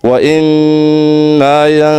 وإما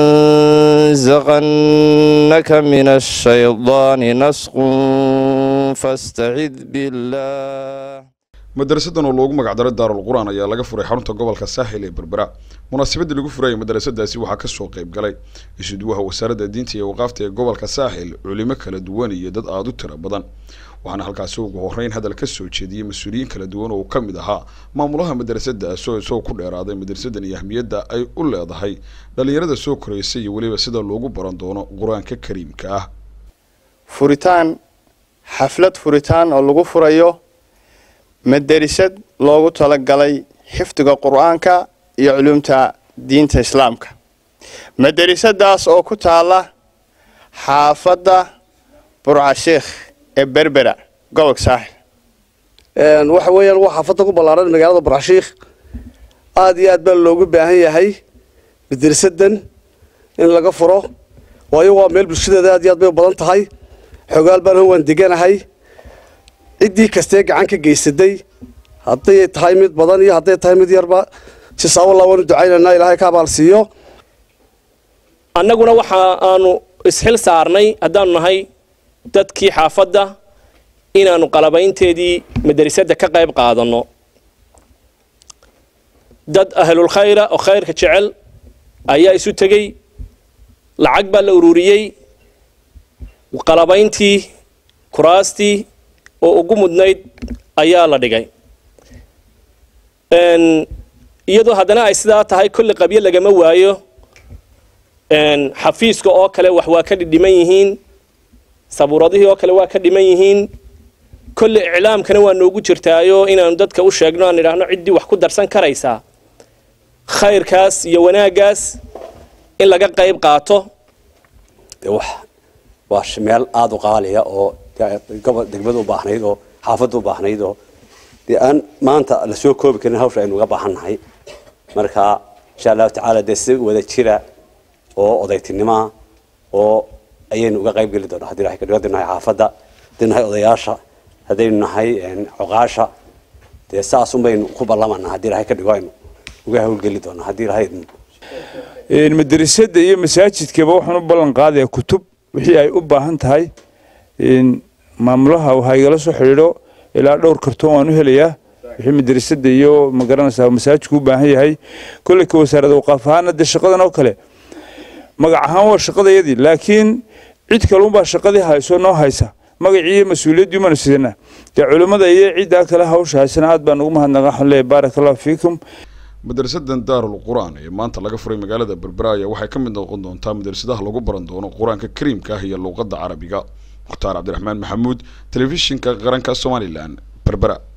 ينزغنك من الشيطان نسق فاستعذ بالله madarasadan oo loogu magacdaray daarul qur-aan ayaa laga furay xarunta gobolka saaxil ee berbera munaasabadii lagu furayay madarasadaasi waxaa kasoo qayb galay isuduwaha wasaaradda diinta iyo waqaafta ee gobolka saaxil culimo kala duwan iyo dad aada u tiro badan waxaana halkaasi ugu horeyn hadal ka soo jeediyey mas-uuliyiin kala duwan oo ka mid ahaa maamulaha madarasadaas oo isagoo ku dheeraaday madarasadan iyo ahmiyadda ay u leedahay dhallinyarada soo koraysa iyo weliba sida loogu baran doono qur-aanka kariimka ah furitaan xaflad furitaan oo lagu furayo madarisad loogu talagalay xifdiga qur-aanka iyo culumta diinta islaamka maderisadaas oo ku taala xaafadda burcasheekh ee berbera gobolka saaxil waxa weeyaan waa xaafadda ku ballaaran magaalada burcashiikh aada iyo aad baa loogu baahan yahay maderisadan in laga furo waayo waa meel bulshadeeda aad iyo aad bay u badan tahay xogaal baan waan deganahay ciddii kastee gacan ka geysaday hadday tahay mid badan iyo hadday tahay mid yarba sisaawalla waanu ducaynaynaa ilaahay ka abaal siiyo annaguna waxa aanu isxil saarnay haddaanu nahay dadkii xaafadda inaanu qalabaynteedii madrasadda ka qayb qaadanno dad ahlul khayra oo khayrka jecel ayaa isu tegey lacag baa la ururiyey qalabayntii kuraastii oo ugu mudnayd ayaa la dhigay iyadoo haddana ay sidaa tahay kolle qabyo lagama waayo xafiiska oo kale wax waa ka dhidhiman yihiin sabuuradihii oo kale waa ka dhiman yihiin kolle iclaamkana waa noogu jirtaayo inaanu dadka u sheegno aan idhaahno ciddii wax ku darsan karaysaa khayrkaas iyo wanaaggaas in laga qayb qaato waa meel aada u qaaliya oo gobol degmada u baahnayd oo xaafadda u baahnayd oo dee aan maanta lasoo koobi karin hawsha aynu uga baahannahay marka insha allahu tacaala dee si wada jira oo odaytinimoa oo ayaynu uga qayb geli doonaa haddii ilahay ka dhigo haddaynu nahay xaafadda haddaynu nahay odayaasha haddaynu nahay coqaasha dee saasun baynu ku ballamanaa haddii ilahay ka dhigo aynu uga hawlgeli doonaa haddii ilahay madrasadda iyo masaajidkaba waxaan u ballan qaadayaa kutub wixii ay u baahan tahay maamulaha waxaa igala soo xidhiidho ilaa dhowr kartoon waan u helayaa wixii madrasadda iyo magaranaysaa masaajidku u baahan yahay kolley ka wasaaradda waqaaf ahaana dee shaqadan oo kale magac ahaan waa shaqadayadii laakiin cid kalunbaa shaqadii hayso noo haysa magacii iyo mas-uuliyaddii umanu sidana dee culimmada iyo ciddaa kale hawsha haysana aad baan ugu mahadnaqa waxaan leeyahay baaraka allahu fiikum madarasadan daarul qur-aan ee maanta laga furay magaalada berbera ayaa waxay ka mid noqon doontaa madrasadaha lagu baran doono qur-aanka kariimka ah iyo luuqadda carabiga mukhtaar cabdiraxmaan maxamuud telefishinka qaranka somalilan berbera